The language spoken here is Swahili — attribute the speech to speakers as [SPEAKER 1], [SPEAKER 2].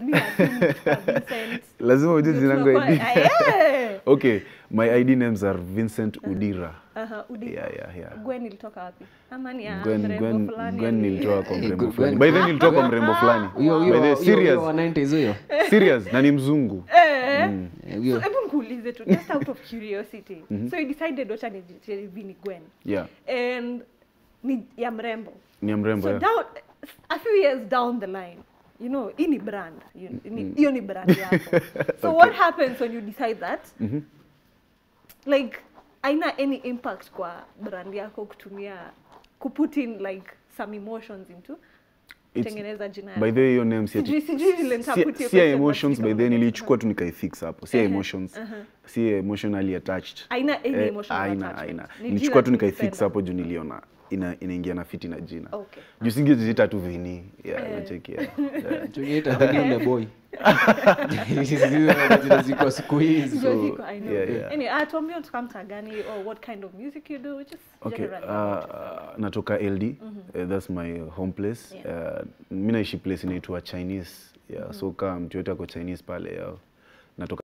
[SPEAKER 1] mi natumka Vincent.
[SPEAKER 2] lazima ujue jina langu
[SPEAKER 1] Tunakuwa-
[SPEAKER 2] ID.
[SPEAKER 1] Eh,
[SPEAKER 2] okay my ID names are Vincent Udira
[SPEAKER 1] aha, Udi-
[SPEAKER 2] yeah yeah yeah
[SPEAKER 1] Gwen ilitoka wapi ama ni ya
[SPEAKER 2] Gwen,
[SPEAKER 1] mrembo
[SPEAKER 2] Gwen,
[SPEAKER 1] fulani
[SPEAKER 2] Gwen
[SPEAKER 1] ali-
[SPEAKER 2] nilitoa kwa
[SPEAKER 3] Eh,
[SPEAKER 2] mrembo
[SPEAKER 3] Gwen-
[SPEAKER 2] fulani. By then nilitoa kwa mrembo fulani.
[SPEAKER 3] Huyo
[SPEAKER 2] By
[SPEAKER 3] huyo
[SPEAKER 2] the
[SPEAKER 3] huyo
[SPEAKER 2] serious,
[SPEAKER 3] huyo wa 90s huyo.
[SPEAKER 2] serious na ni mzungu.
[SPEAKER 1] Eh,
[SPEAKER 3] Eh,
[SPEAKER 1] so
[SPEAKER 3] huyo.
[SPEAKER 1] hebu nikuulize tu just out of curiosity so you decided wacha nijitie hivi ni Gwen
[SPEAKER 2] Yeah,
[SPEAKER 1] and ni ya mrembo
[SPEAKER 2] ni ya mrembo.
[SPEAKER 1] so
[SPEAKER 2] yeah.
[SPEAKER 1] down a few years down the line you know hii ni brand You- ni- hiyo ni brand yako so what happens when you decide that like aina any impact kwa brand yako kutumia kuput in like some emotions into
[SPEAKER 2] It's-
[SPEAKER 1] kutengeneza jina
[SPEAKER 2] By the way, hiyo name si ati-
[SPEAKER 1] Sijui- sijui vile
[SPEAKER 2] si-
[SPEAKER 1] nitaput hiyo
[SPEAKER 2] si ya
[SPEAKER 1] question,
[SPEAKER 2] emotions
[SPEAKER 1] but
[SPEAKER 2] by the way,
[SPEAKER 1] sijui
[SPEAKER 2] nilichukua tu nikaifix hapo. Si ya
[SPEAKER 1] Ehe,
[SPEAKER 2] emotions.
[SPEAKER 1] aha.
[SPEAKER 2] Si emotionally attached.
[SPEAKER 1] Aina any
[SPEAKER 2] Eh,
[SPEAKER 1] emotional
[SPEAKER 2] aina,
[SPEAKER 1] attachment.
[SPEAKER 2] aina.
[SPEAKER 1] Ni
[SPEAKER 2] Nilichukua tu
[SPEAKER 1] jina
[SPEAKER 2] nikaifix
[SPEAKER 1] tulipenda.
[SPEAKER 2] hapo juu niliona ina inaingia na fiti na jina.
[SPEAKER 1] Okay.
[SPEAKER 2] Juu singejiita tu Vini. Yeah,
[SPEAKER 1] Eh.
[SPEAKER 2] unacheki, yeah. Yeah.
[SPEAKER 3] Tunaita the new boy. Hizi majina ziko siku hizi.
[SPEAKER 1] Sijui
[SPEAKER 3] so-
[SPEAKER 1] ziko, I know.
[SPEAKER 2] yeah, yeah.
[SPEAKER 1] Anyway, ah, tuambie unatoka mtaa gani or what kind of music you do just
[SPEAKER 2] Okay,
[SPEAKER 1] generally about
[SPEAKER 2] uh,
[SPEAKER 1] yourself.
[SPEAKER 2] natoka LD. Uh, that's my home place.
[SPEAKER 1] Yeah.
[SPEAKER 2] Uh, mi naishi place inaitwa Chinese. Yeah, so kama mtu yote ako Chinese pale, yeah. natoka